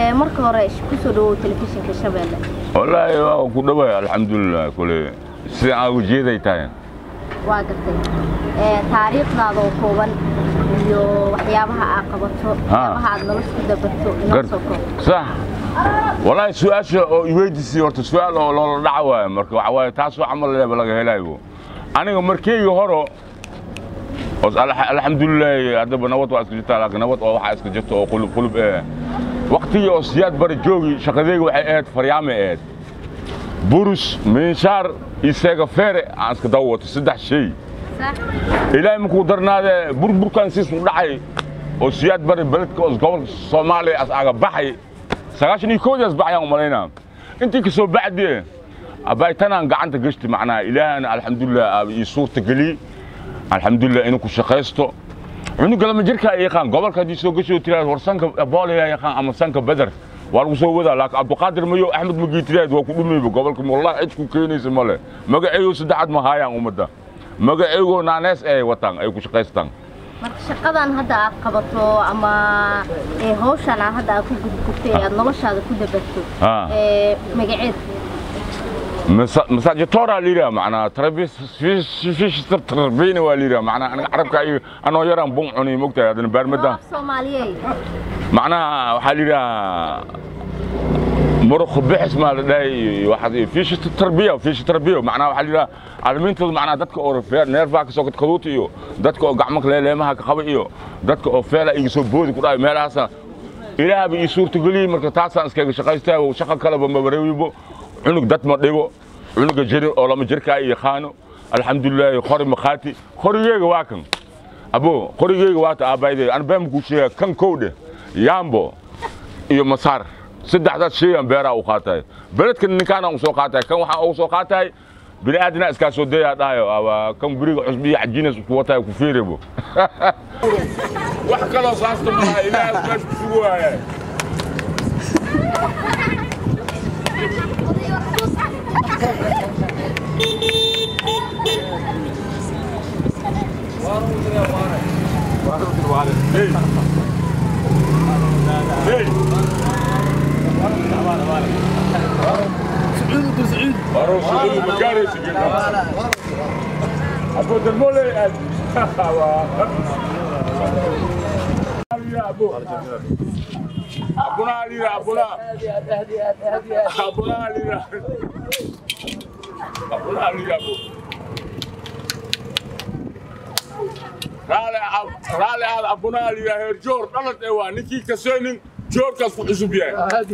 marka hore kusoo dhawow telefishinka shabeelle wallaahi waa ku dhaway alxamdulilah kule sida aan ujeeday tahay waa gartay taariikhdaada oo kooban iyo waxyaabaha aad qabato waxyaabaha aad nolosha ku dabarto inoo soo koob sax wallaahi su-aasha oo iweydiisay horta su-aal oo loola dhaca waayo marka waxa waaye taasoo camal leeba laga helayo aniga markeyga horo alxamdulilaahi haddaba nabad waa iska jirtaa laakiin nabad oo waxaa iska jirta oo qulub qulub eh waqtigii oo siyaad bari joogi shaqadeyga waxay ahayd faryaamay ahayd burus minshaar iyo seegafeere aan iska daba wato saddex shay ilaahay markuu darnaadee burburkan siisu dhacay oo siyaad bari beledka oo gobolka soomaaliya as aga baxay sagaashan iyo koodaas baxayaan u malaynaa intii ka soo bacdee abaytanaan gacanta gashti macnaha ilaahana alxamdulilah ii suurta geliyey alxamdulilah inuu ku shaqaysto cunuga lama jirkaa yaqaan gobolka haddii soo gasho tiraad war sanka boolaya yaqaan ama sanka beder waa lagu soo wadaa laakiin abduqaadir mayo axmed magii tiraad waa ku dhumayba gobolka wallahi cid ku keenaysa male magaceeyo saddexaad ma haayaan ummadda magaceego naanees ay wataan ay ku shaqaystaan marka shaqadan hadda aad qabato ama hawshan aad hadda aad ku gudgubtay aad noloshaada ku dabarto magaceed مساجتورا ليرا معنا تربيس فيش فيش تربيني وليرا معنا انا عربك اي انا يران بون عني مقتا هذا بارمدا سوماليي معنا وحاليرا مرخ بحث ما لدي واحد فيش تربيه وفيش تربيه معناها وحاليرا علمينتooda macnaa dadka oo feer neerfaa ka soo kadkaduuta iyo dadka oo gacmanka leeleemaha ka qaba iyo dadka oo feela iga soo boodi ku dhaay meelahaasa ilaahaba ii suurtageliyey marka taasaan iskaga shaqaystaa shaqa kaleba mabareewibo cunug dad ma dhigo cunuga jirin oo lama jirkaa yaqaano alxamdulilaahi qori makhaati qorigeyga waa kan abo qorigeyga waata aabbaydey an been kuu sheega kan kowdhe yaambo iyo masaar saddexdaas sheegan beeraa u qaatahay beledkan ninkaana u soo qaatahay kan waxaa ugu soo qaatahay bini aadina iskaa soo dayaa dhahayo kan beriga cusbiya cajiinas ku watahay ku fiirebo wax kaloo saasta malaha ilaahay meesha ku sugu waaya أبو دمولي أبونا علي أبونا أبونا علي أبونا علي أبو raali aad abunaa liyahay joor dhalad ee waa ninkii kaseenin joorkaas ku cusub yahay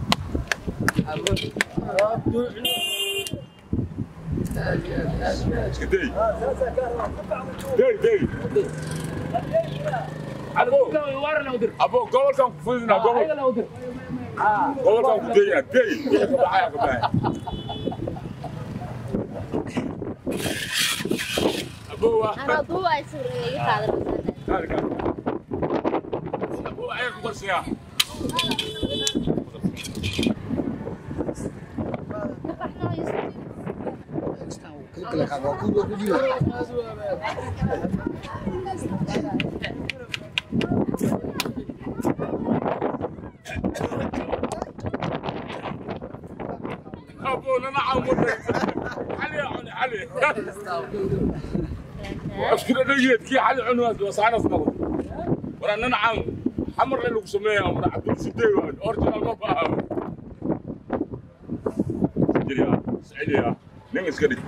abo gobolkan ku fudina gobolkan ku daya dey wixii ka baxaya ka baxaya abo waa anaa duuba ay suureeyay qaadan abo ayaa ku qarsiyaa ابو انا عمود علي يا عوني علي اشكر نيت كي علي عنوان وصعنا صدر وانا نعم حمر اللي سميها وانا عبد السدي اورجنال ما فاهم جريا سعيد يا نمس كده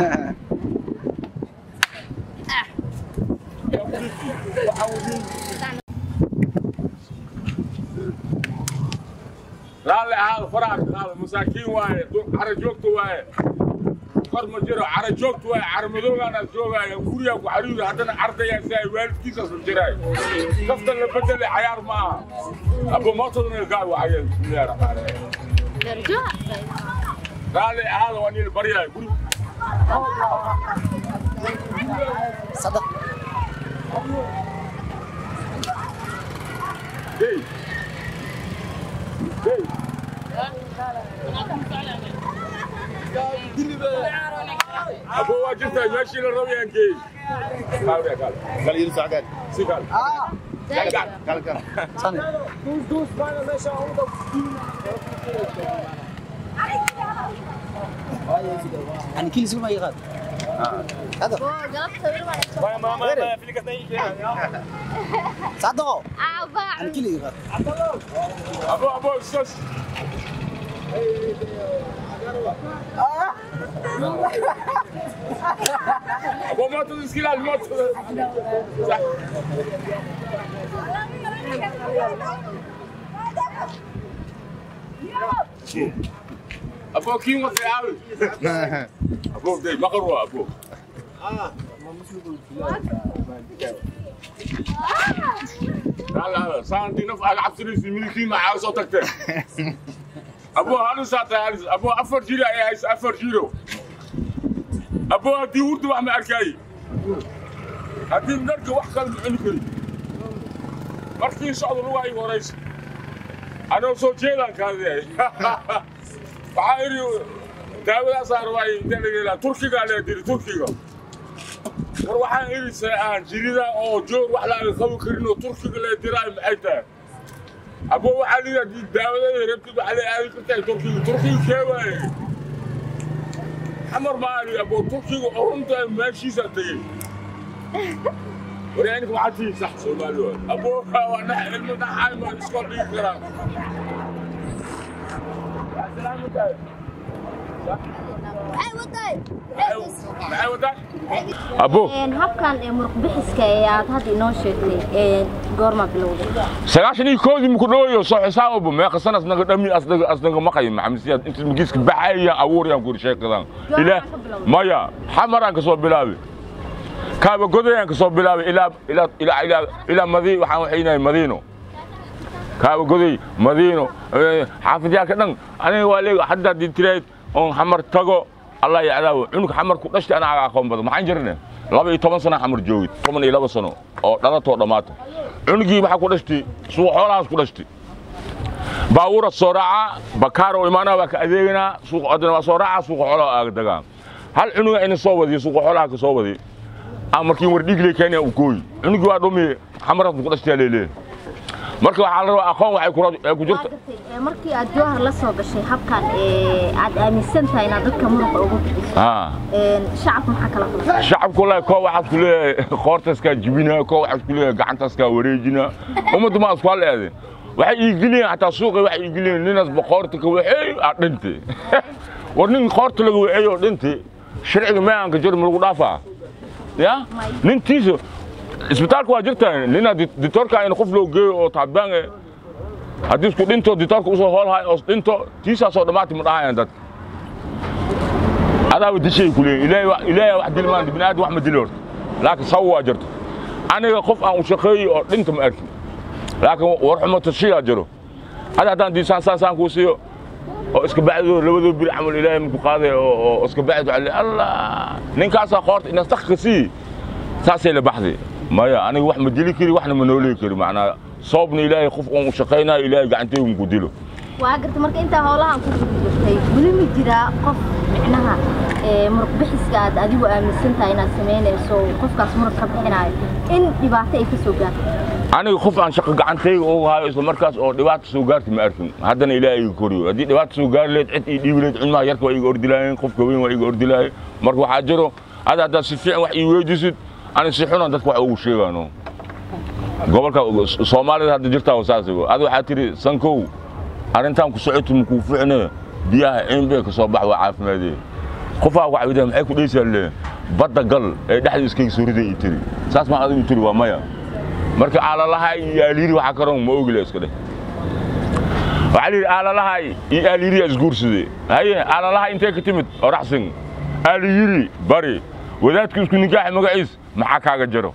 raalli ahaada faraha qaada masaakiin waaye cara joogta waaye kor ma jiro cara joogta waaye cara madoogaana joogaayo gurigaa ku xariiri haddana cardayaa si ay waalidkiisaas u jiraay kaftan la bedele cayaar ma aha abo mootadana gaar waxaya bismillahi raxmaani raxiim raalli ahaada waa niil baryahay guri صدق Hey. Hey. Abo waa jirtaa meeshii la rabayaan geey. Kaal kaal. قال ينفع قال Si kaal. Sani. Ani kili suma iqaad. Hada. Sadaqo. Ani kili iqaad. abo abo sus abo moto iskila moto abo kin wa tayawi abo dai makarwa abo لا لا صار عندي نفع العب سريس ملكي مع عاوز صوتك ابو هذا ساعه ابو افر جيرو اي افر جيرو ابو هدي ورد واحد ما اركاي هدي نرجع واحد كان عنكري مركي ان شاء الله رواي وريس انا سو جيلان كان بعيري داولا صار واي تركي قال لي تركي قال war waxaan irisay aan jirida oo joog wax laaga qabi karin oo turkiga lee diraay maxay tahay abo waxaa liya haddii daawadada rabtid waxaa lee aadi kartaa turkiga turkiga kee waaye xamar maali abo turkiga oo runta meeshiisa tegey waryaanka maxaa tihi sax soomaali waay abo waa dhax ilmo dhaxaay maan iskool dhigi karaan salaamatahay maxay wadaa abo habkan ee muruq bixiska ee aad hadda inoo sheegtay ee goorma bilowday sagaashan iyo koodii muku dhawayo soo xisaababa meeqa sanas naga dhami asnaga asnaga maqay maxamisiyaad inta magiiska baxayaan abuurayaan kuri sheekadan ilaa maya xamaraan ka soo bilaabay kaaba godayaan ka soo bilaabay ilaa ilaa ilaa ilaa ilaa madi waxaan waxaynahay madiino kaaba goday madiino xaafidyaaka dhan aniga waa leega hadda haddii tirayd oon xamar tago allah yacdaawo cunug xamar ku dhashtay anaaga aqoon badan maxaan jirne laba iyo toban sana xamar joogid toban iyo laba sano oo dhalatoo dhammaata cunugii maxaa ku dhashtay suuq xoolahaas ku dhashtay baabuura soo raaca bakaaro imaanaa waa ka adeeganaa suuq adina waa soo raaca suuqa xoolaha aaga dagaa hal cunuga ina soo wadiyo suuqa xoolaha ka soo wadiy aan markii war dhiigle kenya u gooyi cunugii waa dhumi xamaraas ku dhashtay leelee marka waxaa la rabaa aqoon waxay ku- ay ku jirta Ee, markii aad jowhar la soo gashay habkan ee aad aaminsan tahay inaad dadka muruqa ugu bixiso haa Een, shacabka maxaa kala kulmay shacabku wallahi koo waxaad ku leeyahay qoortaskaa jibina koo waxaad ku leeyahay gacantaskaa wareejina ummaddu ma isku haleede waxay iigeliyeen xataa suuqay waxay iigeliyeen ninaas boqoorta ka waxeey aa dhinte war nin qoorta laga waxeey oo dhinte sharciga meeanka jir ma lagu dhaafaa ya nintiisa isbitaalka waa jirtaa nina ditoorka in qof loo geeyo oo taabaan eh haddii isku dhinto ditoorka usoo hoolhay oo dhinto tiisaasoo dhammaati ma dhahayaan dadka adaaba dishay ku leeyihin ilaahay wa- ilaahay wax dili maan bini aadam wax ma dili horta laakiin saw waa jirto aniga qof aan u shaqeeyey oo dhinta ma arkin laakiin war xumo tashiyaa jiro ada haddaan diisaan saasaan kuu siiyo oo iska bacdo labadoo biri camal ilaahay marku qaaday oo oo iska bacdo alle allah ninkaasaa qoorta inaad sakka sii saasay la baxday maya aniga wax ma dili kari waxna ma noolii kari macnaa soobna ilaahay qof oon u shaqaynayo ilaahay gacantaygu ku dilo waa garta marka intaa howlahan ku guda jirtay weli ma jiraa qof micnaha ee muruq bixiska aad adigu aaminsan tahay inaad samaynayso qofkaas muruq ka bixinayo in dhibaato ay ka soo gaarto aniga qof aan shaqo gacantayga ugu hayo isla markaas oo dhibaata soo gaarti ma arkin haddana ilaahay iga koriyo haddii dhibaata soo gaari leed cid ii dhiibi leed cilmaha yarka waa iga ordilaayeen qofka weyn waa iga ordilaayeen marka waxaa jiro ada haddaad si fiican wax ii weydiisid ani si xunan dadka wax ugu sheegaano gobolka soomaalida hadda jirtaa saas ada waxaa tiri sankow arrintan ku socoti makuu ficne biyaha ciinbee ka soo bax waa caafimaadee qofaa wacwida maxay ku dhaysaa le badda gal ee dhexda iskayga soo riday ii tiri saas maa adigu tiri waa maya marka aalalahay iyo aaliiri waxaa karoon ma ogile iska dheh waxaa layidhi aalalahay iyo aaliiriya isguursade haye aalalahay intee ka timid oraxsin aaliyiri bari wadaadka isku nikaaxa magaciis maxaa kaaga jaro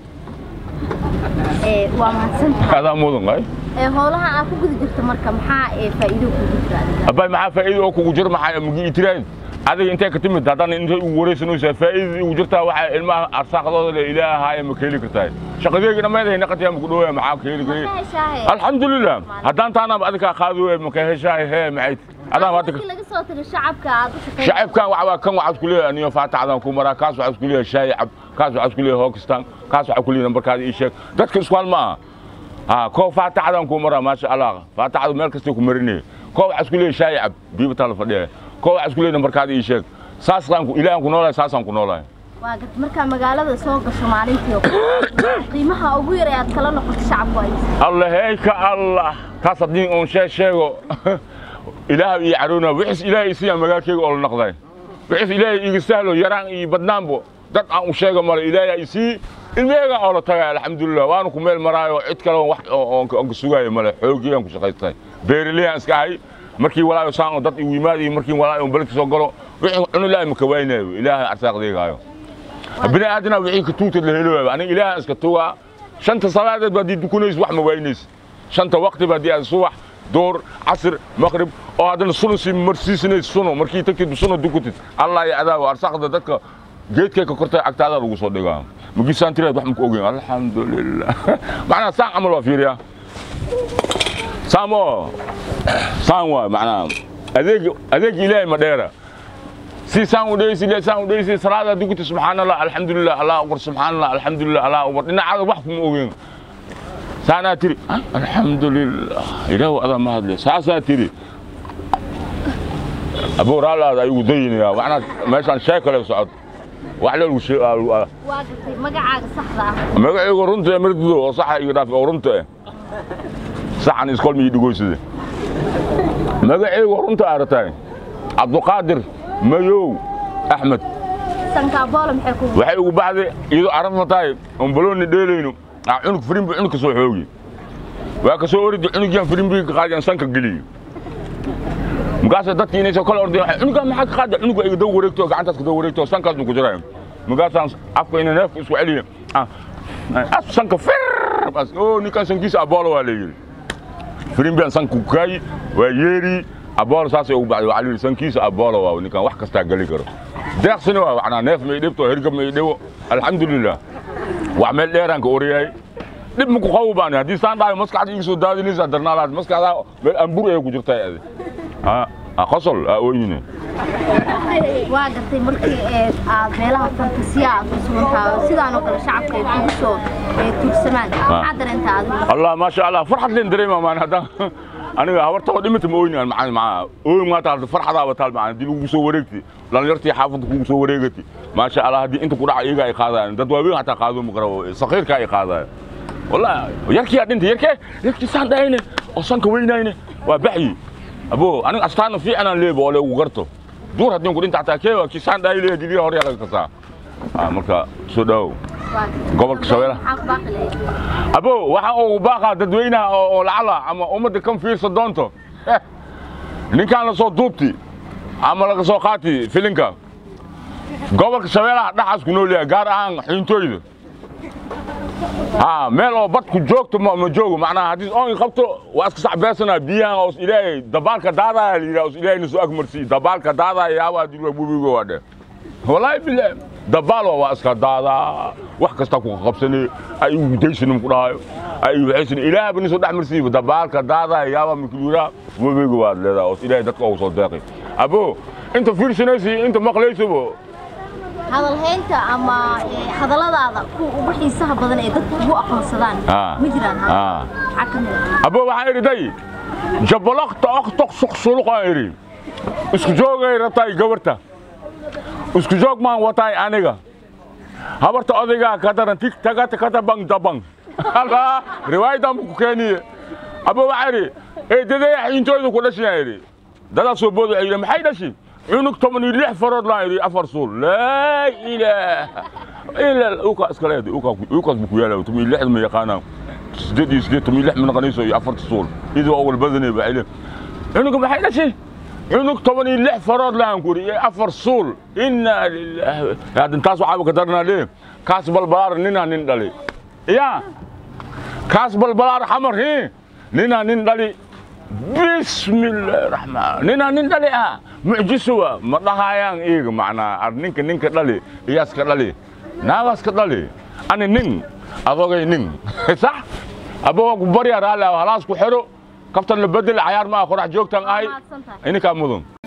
ee waa mahadsan tahay adaa mudan ay ee howlaha aad ku guda jirto marka maxaa ee faa'iido kugu jira adiga abbay maxaa faa'iido oo kugu jiro maxaa magi itiraad adiga intee ka timid haddana intay ugu wareysanaysaa faa'iidadii ugu jirtaa waxaa ilmaha arsaaqdooda le ilaahaaya ma ka heli kartaa shaqadeegi dhammeedahay naqatiyaa maku dhowaya maxaa ka heli karay Maxaa heshaahe? alxamdulilah haddaan taanaaba adigaa qaadi maka heshaahay hee maxay adaaba hadda markii laga soo tiri shacabka aad u shaqeyn shacabkan waxaa kan waxaad ku leeyahay aniyo faataxdan ku maraa kaas waxaad ku leeyahay shaayi cab kaas waxaad ku leeyahay hookistan kaas waxaad ku leeyahay nambarkaada ii sheeg dadka isku hal ma aha ها كو فاتحدان كو مرا ما شاء الله فاتحد مeel kasta ku marinay koo waxa isku leeyahay shaayib biiba tala fadhiya koo waxa isku leeyahay markaad ii sheeg saas qaan ku ilaahan ku noolahay saasaan ku noolahay waa gad markaa magaalada soo gasho maalintii oo kale, qiimaha ugu yar ee aad kala noqoto shacabku ay الله هيك الله تصدقين اون شيء شيء إله يعرونا وحس إله يسيا مجاكي أول نقضي وحس إله يستاهلوا يران يبدنامبو دت أون شيء مال إله يسي الميجا أول تجا الحمد لله وأنا كمل مرايو عد كلام واحد أنك سجاي مال حوجي أنك شقيتي بيرلي أنسكاي مركي ولا يسان دت ويمادي مركي ولا يوم بلك سوقلو إنه لا مكوينه إله أرساق ذي قايو بني آدنا وعيك توت اللي هلو أنا إله أسكتوها shanta salaadeed baad dukunaysa wax ma waynaysa shanta waqti baad aad subax door casr maqrib oo haddana suno si marsiisanaysa suno markii tagtid suno dukutid allah ya adaawa arsaaqda dadka geedkay ka kortay agtaada lagu soo dhigaa magisaan tiraad wax ma ku ogeyn alxamdulilah macnaa saan camal waa fiiriyaa saamo saan waa macnaa adeeg adeeg ilaahay ma dheera si saan u dheysi le saan u dheysi salaada dukuti subxaanallah alxamdulilah allah akbar subxaanallah alxamdulilah allah akbar dhinacaada wax kuma ogeyn saanaa tiri "Ah, alxamdulilah ilaahu adaa ma hadle saasaa tiri abuu raalaada ayuu dayinayaa macnaa meeshaan shay kale socod wax leelgu waa gatay magacaaga saxda ah magacaygu runta ee mardido oo saxa iga dhaaf oo runta eh saxan iskool mii dhigoysade magacaygu runta aragtay cabduqaadir mayow axmed sankaaboola maxay ku waxay ugu baxday iyadoo arafna tahay oon baloonni dheelayno aa cunug firimbi cunug ka soo xoogi waa ka soo oridi cunugyaan firimbiga ka qaadi aan sanka geliyo markaasa dadkii inay soo kala ordeen waxay cunugaan maxaa ka qaada cunuga iga daw wareegto gacantaas ka daw wareegto sankaasnu ku jirayo markaasaan afka ina neefka isku celiya Ah, af sanka fir bas oo ninkan sankiisa aboolo waa leeyiri firimbiaan sanka ku kaayi waa yeeri aboolo saasay ugu baxday waxaa la yidhi sankiisa aboolo waa ninkan wax kastaa geli karo deeqsina waa macnaa neef may dhibto hergab may dhibo alxamdulilah wax meel dheeraan ka oryahay dhib maku qawo baan haddii saan dhahayo maskaxda iga soo daadinaysaa darnaalaad maskaxdaa meel ambur ay ku jirtaa adi qosol aa ooyine waa gartay markii ee aad meelaha fantasiya aad ku sugantahay sidaan oo kale shacabka ay kugu soo ee, tuursamaan maxaa dareentaa adigu allah maasha allah farxad leen dareema maan haddaan aniga habartaba dhimata ma oyni macaan macaa ooy maa taal farxadaaba taal macaan haddii lagu soo wareegti dhalinyartii xaafadda kugu soo wareegati maasha allah haddii inta ku dhaca iyaga ay qaadayaan dad waaweyn hataa qaado maqrabo sakiirka ay qaadayaan wallahi yarkiyaa dhintay yarkee yarkii saan dhahayne oo sanka weynayne waa baxyi abo aniga astaana fiicanaan leeba oo leegu garto duur haddii ku dhinta hataa keewa kii saan dhahay leeya diliya hore yaa laga kasaa Ah, marka soo dhawow waa gartay. Gobolka Shabeelle. maxaa ku baaqi lahayd abo waxa uu baaqaa dadweynaha oo oo lacala ama ummadda kan fiirsa doonto eh ninkaan la soo duubti ama laga soo qaati filinka gobolka shabeellaha dhaxaas ku nool yahay gaar ahaan xiintooyda ha meel oo badku joogto ma ma joogo macnaha haddii oon qabto waa iska sacbeesanaa biyahan oo is ilaahay dabaalka daadaya la yidhaha is ilaahayna soo agmarsiiy dabaalka daadaya yaaba haddii waa bubigo waa dhe والله بالله دبال waa iska daadaa wax kasta ku qabsanay ay ugu daysanum ku dhahayo ay waxaysan ilaahay bani soo dhaxmarsiiba dabaalka daadaa yaaba mikluura wabiga waad leedahay oo ilaahay dadka ugu soo deeqay abo inta fiirsanaysi inta maqlaysabo hadalhaynta ama ee, hadalladaada kuwa ugu xiisaha badan ee dadku ugu aqoonsadaan Ah. ma jiraan Ah. maxaa ka mid ah abo waxaan idhi day jabalaqta aqtoq suqsuluq aan idhi isku joogay rabtaay gabarta isku joog maan wataay aniga habarta odaygaa ka daran tig tagata kata bang dabang halkaa riwaayadan ku keeniye abo waxaa idhi eedadaya xiintooyda ku dhashiyaa idhi dadaa soo booda waxay yidhi maxay dhashi cunug toban iyo lix farood laan idhi afar suul laa ilaaha ila uka iskaleedi ukaas bu ku yaala toban iyo lixda ma yaqaanaan sideed iyo sideed toban iyo lix ma naqanayso iyo afarta suul idoo awal badanay baa ile cunuga maxay dhashi cunug toban iyo lix farood laan ku iyo afar suul inaa lilaahi hadda taas waxaaba ka daranaa le kaas balbalaar ninaa nin dhali ya kaas balbalaar xamar hi ninaa nin dhali bismillaahi raxmaan ninaa nin dhali ah mucjisowa ma dhahayaan iiga macnaa ar ninka ninka dhali iyaaska dhali naagaaska dhali ani nin adogay nin sax aba waa ku baryaa raalli ah halaas ku xero kaftan la bedel cayaar ma ah qorax joogtaan ahay Mahadsantahay. ininkaa mudan